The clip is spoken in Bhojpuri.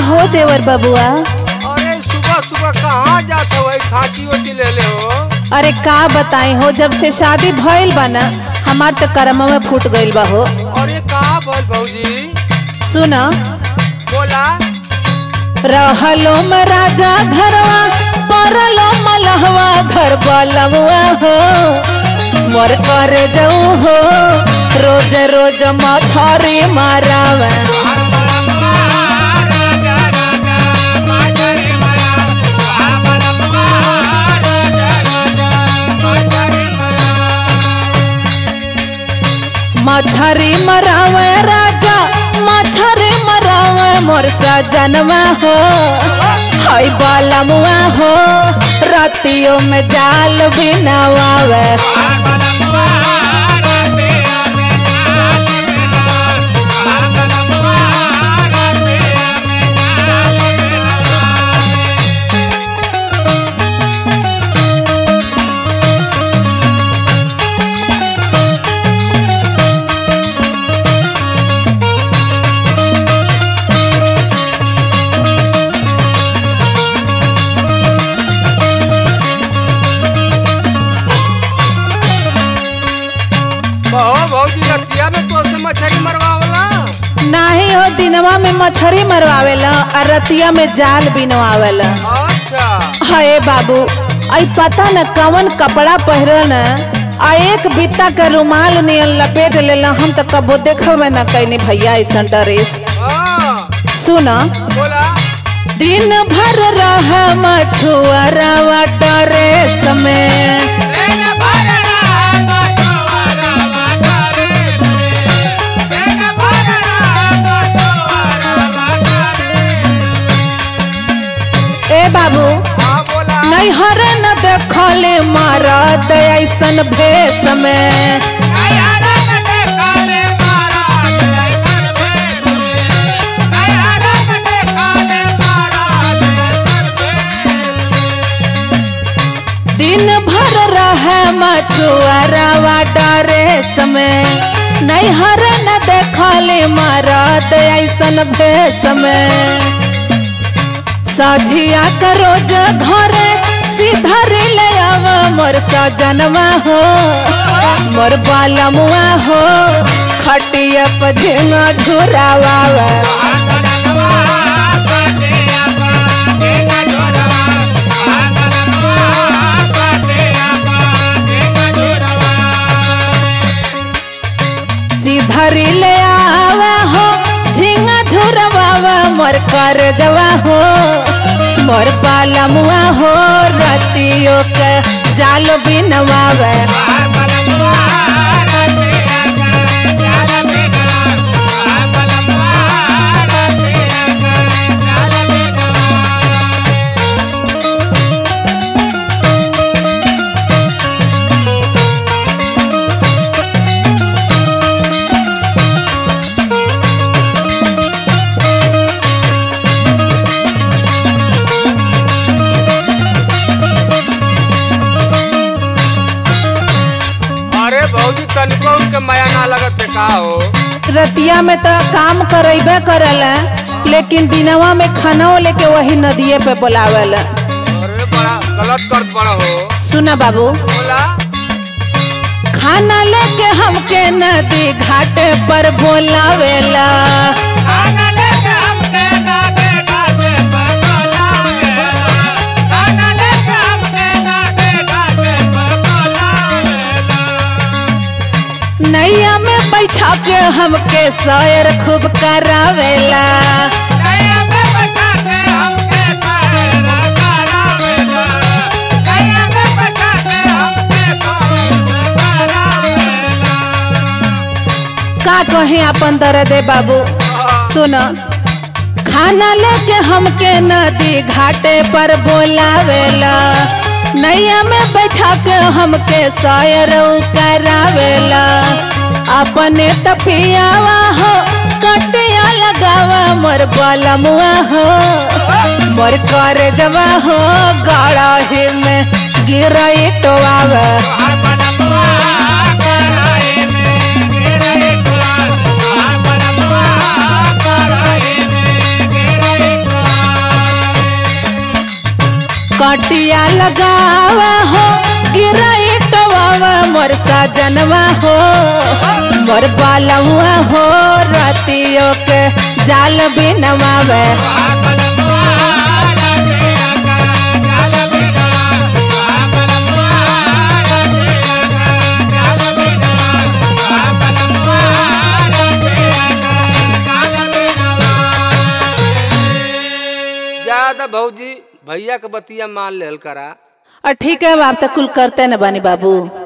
हो देवर बबुआ अरे सुबह सुबह कहाँ जाते हो खाची ओची ले ले हो अरे का बताई हो जब से शादी भइल बा ना हमार तो करम में फूट गइल बा हो अरे कहाँ बोल भौजी सुन बोला रहलो में राजा घरवा परलो मलहवा घर बलवा हो मोर कर जाऊ हो रोज रोज मछरी मारावा मछरी मरावे राजा मछरी मरावे मोर सजनवा हो हई बालमुआ हो रातियों में जाल भी नवावे कहो भौजी रतिया में तो से मछली मरवावला नाही हो दिनवा में मछरी मरवावेला और रतिया में जाल बिनवावेला अच्छा हये बाबू आई पता न कवन कपड़ा पहिरल न आ एक बित्ता के रुमाल नियन लपेट लेला हम तो कबो देखबे न कैनी भैया ऐसा ड्रेस हाँ सुन बोला दिन भर रह मछुआरा ड्रेस में ए बाबू हाँ बोला नहीं हरे न देखले मरद ऐसन भेष में दिन भर रहे मछुआरा ड्रेस में नहीं हरे न देखले मरद ऐसन भेष में सझिया का रोज घरे सीधर ले आव मोर सजनवा हो मोर बालमुआ हो खटिया पझेंगा झुरावा सीधरी ले आवा हो झिंगा झुरवावा मोर कर जवा हो मोर पालमुआ हो रतियों के जाल बिनवावे अरे भौजी तनिको उनके माया ना लगत है का हो रतिया में तो काम करेबे करला लेकिन दिनवा में खाना लेके वही नदिए पे बुलावेला अरे बड़ा गलत करत बड़ा हो सुना बाबू बोला खाना लेके हमके नदी घाट पर बोलावेला नैया में बैठा के हमके सैर खूब करावेला का कहे अपन दर्द बाबू सुन खाना लेके हमके नदी घाटे पर बोलावेला नैया में बैठा के हमके सैर करावेला अपने तपियावा हो कटिया लगावा मोर बलमुआ हो मोर कर जवा हो गड़ा में गिरई टोआवा घटिया लगावा हो गिरा इटवा मोर सजनवा हो मोर बालवा हो रतियो के जाल बिनवावे ज्यादा भौजी भैया के बतिया मान लेल करा और ठीक है अब आप तो कुल करते न बानी बाबू